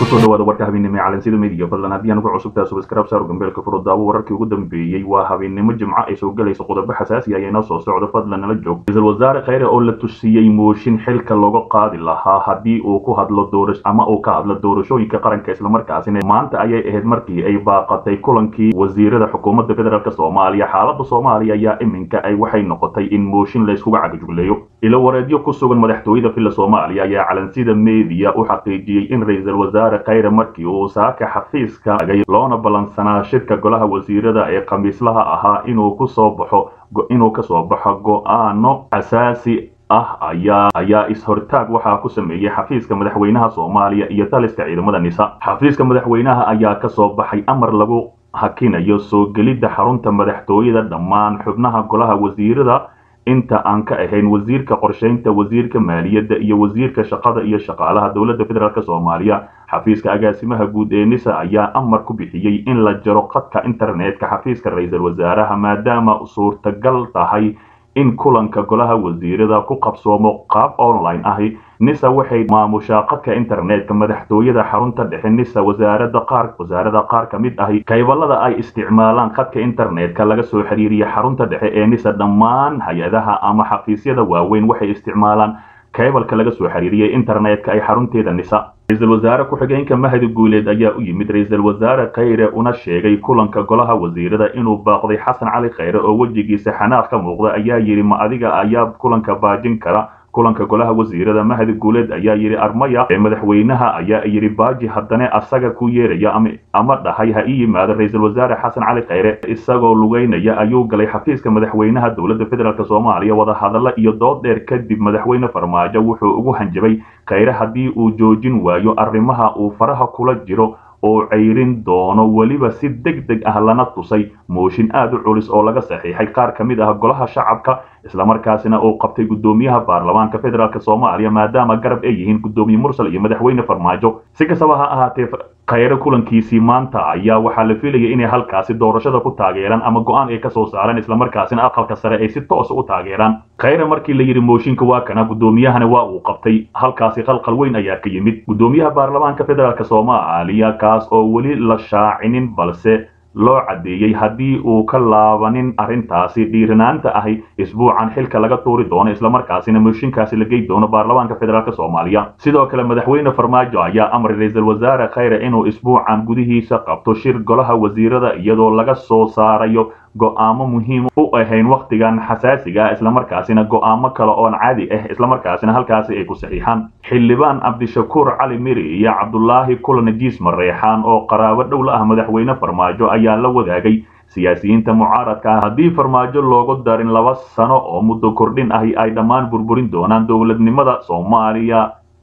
kusoo dhawaada warka habeennimo ee calansida media fadlan haddii aan ugu cusubtahay subscribe saaro gambeelka furo daawo wararkii ugu dambeeyey waa habeennimo jimco ay soo gelayso qodobo xasaasi ah inoo soo socdo fadlan nala joog ra-iisul wasaare kheyre oo la tusiyey mooshin xilka looga qaadi lahaa haddii uu ku hadlo doora ama uu ka hadlo doorashooyinka qaranka islamarkaasina maanta ayay ahayd markii ay baaqatay kulankii wasiirada xukuumadda federaalk soomaaliya xaaladda soomaaliya ayaa iminka ay waxay noqotay in mooshin layskuga cagajugleeyo ilo wareedyo ku sugan madaxtooyada filla soomaaliya ayaa calansida media u xaqiijiyey in ra-iisul wasaare kheyre markii uu saaka xafiiska tagay loona ballansanaa shirka golaha wasiirada ee khamiislaha ahaa inuu kusoo baxo inuu kasoo baxo go-aano asaasi ah ayaa ayaa is-hortaag waxaa ku sameeyey xafiiska madaxweynaha soomaaliya iyo taliska ciidamada nisa xafiiska madaxweynaha ayaa kasoo baxay amar lagu hakinayo soo gelidda xarunta madaxtooyada dhammaan xubnaha golaha wasiirada inta aan ka ahayn wasiirka qorshaynta wasiirka maaliyadda iyo wasiirka shaqada iyo shaqaalaha dowladda federaalk soomaaliya xafiiska agaasimaha guud ee nisa ayaa amar ku bixiyey in la jaro khadka internetka xafiiska ra-iisul wasaaraha maadaama suurtagal tahay in kulanka golaha wasiirada ku qabsoomo qaab online ahi nisa waxay maamushaa khadka internetka madaxtooyada xarunta dhexe nisa wasaarada qaar wasaarada qaar ka mid ahi kaybalada ay isticmaalaan khadka internetka laga soo xiriiriya xarunta dhexe ee nisa dhammaan hay-adaha ama xafiisyada waaweyn waxay isticmaalaan kaybalka laga soo xiriiriyay internetka ay xarunteeda nisa ra-iisul wasaare ku-xigeenka mahadi guuleed ayaa u yimid ra-iisul wasaare kheyre una sheegay kulanka golaha wasiirada inuu baaqday xasan cali kheyre oo wejigiisa xanaaq ka muuqda ayaa yidhi ma adiga ayaa kulanka baajin kara kulanka golaha wasiirada mahadi guuleed ayaa yidhi armaya ee madaxweynaha ayaa yidhi baaji haddana asaga ku yeeraya ama dhahay ha ii yimaado ra-iisul wasaare xasan cali kheyre isagoo lugeynaya ayuu galay xafiiska madaxweynaha dowladda federaalk soomaaliya wadahadallo iyo dood dheer kadib madaxweyne farmaajo wuxuu ugu hanjabay kheyre haddii uu joojin waayo arrimaha uu faraha kula jiro oo ceyrin doono weliba si deg deg ah lana tusay mooshin aad u culus oo laga saxiixay qaar ka mid ah golaha shacabka islamarkaasina uu qabtay guddoomiyaha baarlamaanka federaalk soomaaliya maadaama garab ay yihiin guddoomiye mursal iyo madaxweyne farmaajo si kastaba ha ahaatee kheyre kulankiisii maanta ayaa waxaa la filayay inay halkaasi doorashada ku taageeraan ama go-aan ay kasoo saaraan islamarkaasina aqalka sare ay si toosa u taageeraan kheyre markii la yidhi mooshinka waa kana guddoomiyahana waa uu qabtay halkaasi qalqal weyn ayaa ka yimid guddoomiyaha baarlamaanka federaalk soomaaliya kaas oo weli la shaacinin balse loo caddeeyey haddii uu ka laabanin arrintaasi dhiiranaanta ahi isbuucan xilka laga tuuri doono islamarkaasina mooshinkaasi la gey doono baarlamaanka federaalk soomaaliya sidoo kale madaxweyne farmaajo ayaa amray ra-iisul wasaare kheyre inuu isbuucan gudihiisa qabto shir golaha wasiirada iyadoo laga soo saarayo go-aamo muhiim u ahayn wakhtigan xasaasiga ah islamarkaasina go-aamo kale oon caadi ah islamarkaasina halkaasi ay ku saxiixaan xildhibaan cabdishakuur cali miri iyo cabdulaahi kulanajiis mareexaan oo qaraabo dhow la ah madaxweyne farmaajo ayaa la wadaagay siyaasiyiinta mucaaradka ah haddii farmaajo loogu darin laba sano oo muddo kordhin ahi ay dhammaan burburin doonaan dowladnimada soomaaliya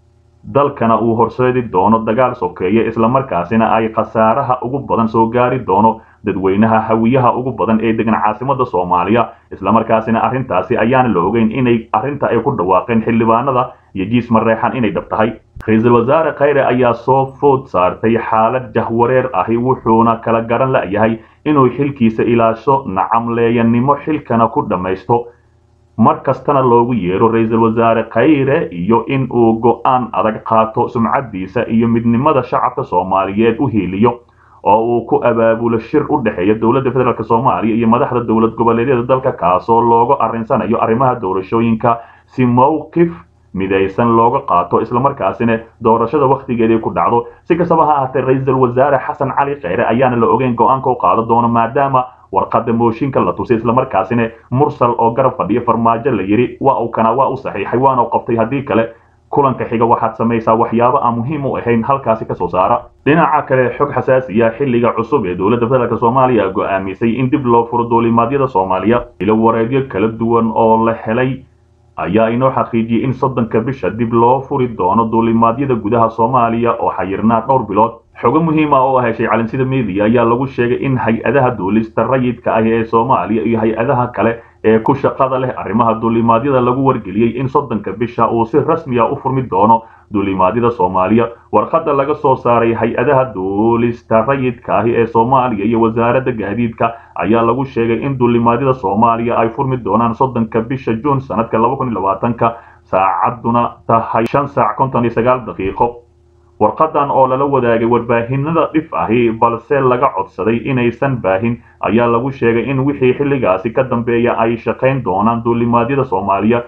dalkana uu horseedi doono dagaal sokeeye islamarkaasina ay khasaaraha ugu badan soo gaari doono dadweynaha hawiyaha ugu badan ee degan caasimada soomaaliya islamarkaasina arrintaasi ayaana la ogeyn inay arrinta ay ku dhawaaqeen xildhibaanada iyo jiis mareexan inay dhab tahay ra-iisul wasaare kheyre ayaa soo food saartay xaalad jahwareer ahi wuxuuna kala garan la'yahay inuu xilkiisa ilaasho nacamleeyanimo xilkana ku dhammaysto mar kastana loogu yeero ra-iisul wasaare kheyre iyo in uu go-aan adag qaato sumcaddiisa iyo midnimada shacabka soomaaliyeed u hiiliyo oo uu ku abaabulo shir u dhexeeya dowladda federaalk soomaaliya iyo madaxda dowlad goboleedyada dalka kaasoo looga arrinsanayo arrimaha doorashooyinka si mowqif midaysan looga qaato islamarkaasina doorashada wakhtigeedii ku dhacdo si kastaba ha ahaatee ra-iisul wasaare xasan cali kheyre ayaana la ogeyn go-aanka u qaado doono maadaama warqada mooshinka la tusay islamarkaasina mursal oo garab fadhiya farmaajo la yidhi waa uu kana waa u saxiixay waana u qabtay haddii kale kulanka xiga waxaad samaysaa waxyaabo aan muhiim u ahayn halkaasi kasoo saara dhinaca kale xog xasaasiya xilliga cusub ee dowladda federaalk soomaaliya go'aamisay in dib loo furo duulimaadyada soomaaliya ilo wareedyo kala duwan oo la helay ayaa inoo xaqiijiyey in soddonka bisha dib loo furi doono duulimaadyada gudaha soomaaliya oo xayirnaa dhowr bilood xogo muhiima oo heshay calansida media ayaa lagu sheegay in hay-adaha duulista rayidka ah ee soomaaliya iyo hay-adaha kale ee ku shaqada leh arrimaha duulimaadyada lagu wargeliyey in soddonka bisha uu si rasmiya u furmi doono duulimaadyada soomaaliya warqadda laga soo saaray hay-adaha duulista rayidka ahi ee soomaaliya iyo wasaaradda gaadiidka ayaa lagu sheegay in duulimaadyada soomaaliya ay furmi doonaan soddonka bisha juun sanadka laba kun iyo labaatanka saacadduna tahay shan saac konton iyo sagaal daqiiqo warqadan oo lala wadaagay warbaahinada dhif ahi balse laga codsaday inaysan baahin ayaa lagu sheegay in wixii xilligaasi ka dambeeya ay shaqayn doonaan duulimaadyada soomaaliya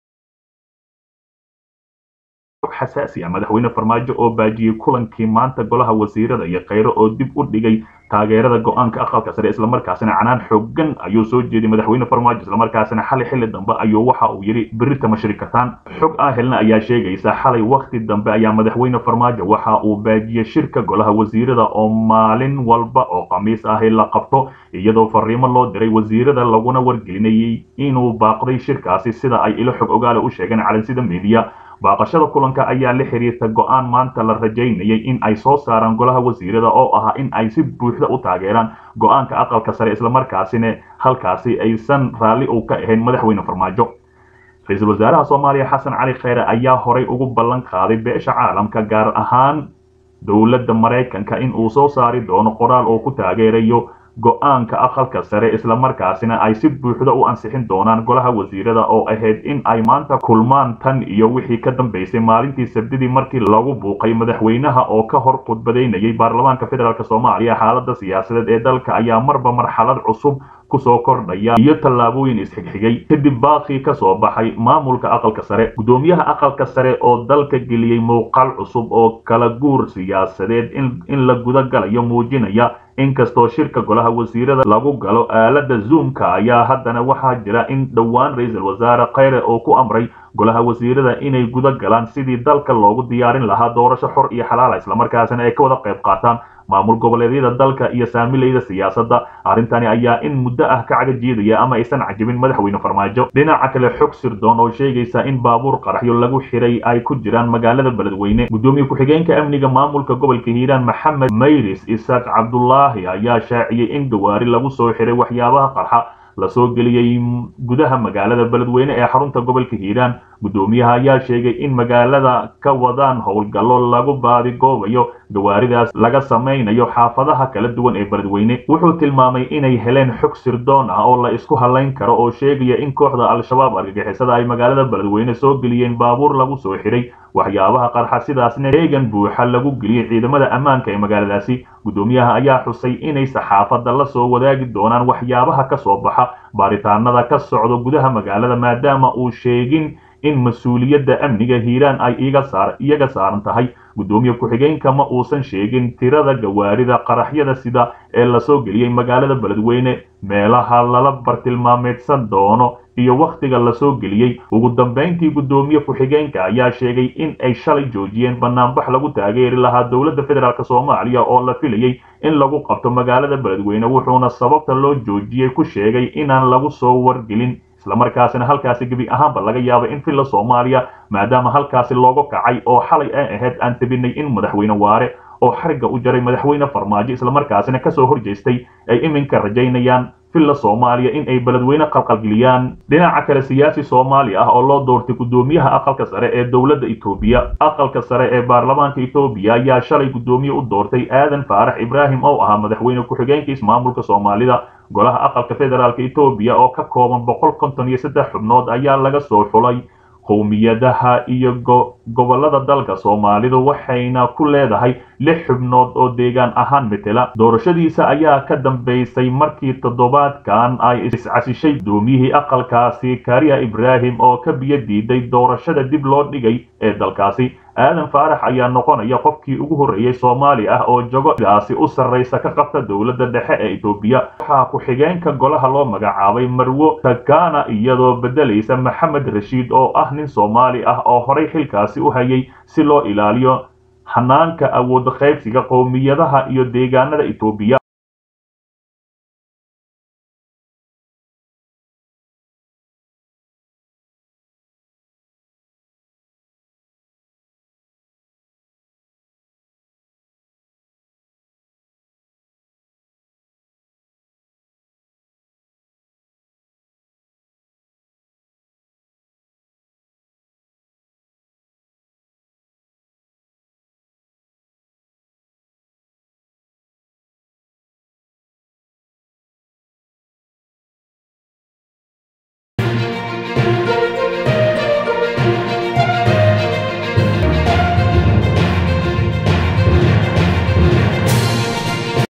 xasaasi ah madaxweyne farmaajo oo baajiyey kulankii maanta golaha wasiirada iyo kheyre oo dib u dhigay taageerada go-aanka aqalka sare islamarkaasina canaan xoogan ayuu soo jeeday madaxweyne farmaajo islamarkaasina xalay xilli dambe ayuu waxa uu yidhi berita mashirikataan xog ah helna ayaa sheegaysa xalay wakhti dambe ayaa madaxweyne farmaajo waxa uu baajiyey shirka golaha wasiirada oo maalin walba oo khamiis ahi la qabto iyadoo fariimo loo diray wasiirada laguna wargelinayay inuu baaqday shirkaasi sida ay ilo xog ogaale u sheegeen calansida media baaqashada kulanka ayaa la xiriirta go-aan maanta la rajaynayay in ay soo saaraan golaha wasiirada oo ahaa in ay si buuxda u taageeraan go-aanka aqalka sare islamarkaasina halkaasi aysan raalli uu ka ahayn madaxweyne farmaajo ra-iisul wasaaraha soomaaliya xasan cali kheyre ayaa horay ugu ballan qaaday beesha caalamka gaar ahaan dowladda maraykanka in uu soo saari doono qoraal oo ku taageerayo go-aanka aqalka sare islamarkaasina ay si buuxda u ansixin doonaan golaha wasiirada oo ahayd in ay maanta kulmaan tan iyo wixii ka dambeysay maalintii sabdidii markii lagu buuqay madaxweynaha oo ka hor khudbadaynayay baarlamaanka federaalk soomaaliya xaalada siyaasadeed ee dalka ayaa marba marxalad cusub kusoo kordhaya iyo tallaabooyin isxigxigay kadib baaqii ka soo baxay maamulka aqalka sare guddoomiyaha aqalka sare oo dalka geliyey muuqaal cusub oo kala guur siyaasadeed in la guda galayo muujinaya inkastoo shirka golaha wasiirada lagu galo aalada zoomka ayaa haddana waxaa jira in dhowaan ra-iisul wasaare kheyre oo ku amray golaha wasiirada inay guda galaan sidii dalka loogu diyaarin lahaa doorasho xor iyo xalaala islamarkaasina ay ka wada qayb qaataan maamul goboleedyada dalka iyo saamilayda siyaasadda arrintani ayaa in muddo ah ka cagajiidaya ama aysan cajibin madaxweyne farmaajo dhinaca kale xog sirdoon oo sheegaysa in baabuur qaraxyo lagu xiray ay ku jiraan magaalada beledweyne guddoomiye ku-xigeenka amniga maamulka gobolka hiiraan maxamed mayris isaaq cabdulaahi ayaa shaaciyey in gawaari lagu soo xiray waxyaabaha qarxa lasoo geliyey gudaha magaalada beledweyne ee xarunta gobolka hiiraan guddoomiyaha ayaa sheegay in magaalada ka wadaan howlgallo lagu baadigoobayo gawaaridaas laga samaynayo xaafadaha kala duwan ee beledweyne wuxuu tilmaamay inay heleen xog sirdoon ah oo la isku halayn karo oo sheegaya in kooxda al-shabaab argagixisada ay magaalada beledweyne soo geliyeen baabuur lagu soo xiray waxyaabaha qarxa sidaasna heegan buuxa lagu geliyey ciidamada ammaanka ee magaaladaasi guddoomiyaha ayaa xusay inay saxaafadda la soo wadaagi doonaan waxyaabaha ka soo baxa baaritaanada ka socdo gudaha magaalada maadaama uu sheegin in mas-uuliyadda amniga hiiraan ay iyaga saaran tahay guddoomiye ku-xigeenka ma uusan sheegin tirada gawaarida qaraxyada sida ee lasoo geliyey magaalada beledweyne meelaha lala bartilmaameedsan doono iyo wakhtiga lasoo geliyey ugu dambayntii guddoomiye ku-xigeenka ayaa sheegay in ay shalay joojiyeen banaanbax lagu taageeri lahaa dowladda federaalk soomaaliya oo la filayey in lagu qabto magaalada beledweyne wuxuuna sababta loo joojiyey ku sheegay inaan lagu soo wargelin islamarkaasina halkaasi gebi ahaanba laga yaabay in filla soomaaliya maadaama halkaasi looga kacay oo xalay ay ahayd aan tabinay in madaxweyne waare oo xarigga u jaray madaxweyne farmaajo islamarkaasina kasoo horjeestay ay iminka rajaynayaan filla soomaaliya in ay beledweyne qalqalgeliyaan dhinaca kale siyaasi soomaali ah oo loo doortay guddoomiyaha aqalka sare ee dowladda etoobiya aqalka sare ee baarlamaanka etoobiya ayaa shalay guddoomiye u doortay aadan faarax ibraahim oo ahaa madaxweyne ku-xigeenka ismaamulka soomaalida golaha aqalka federaalk etoobiya oo ka kooban boqol konton iyo saddex xubnood ayaa laga soo xulay qowmiyadaha iyo gobollada dalka soomaalidu waxayna ku leedahay lix xubnood oo deegaan ahaan metela doorashadiisa ayaa ka dambaysay markii toddobaadkan ay iscasishay guddoomiyihii aqalkaasi kariya ibraahim oo ka biyo diiday doorashada dib loo dhigay ee dalkaasi aadan faarax ayaa noqonaya qofkii ugu horreeyey soomaali ah oo jogogaasi u sarraysa ka qabta dowladda dhexe ee etoobiya waxaa ku-xigeenka golaha loo magacaabay marwo takana iyadoo beddelaysa maxamed rashiid oo ah nin soomaali ah oo horay xilkaasi u hayay si loo ilaaliyo hanaanka awood qaybsiga qowmiyadaha iyo deegaanada etoobiya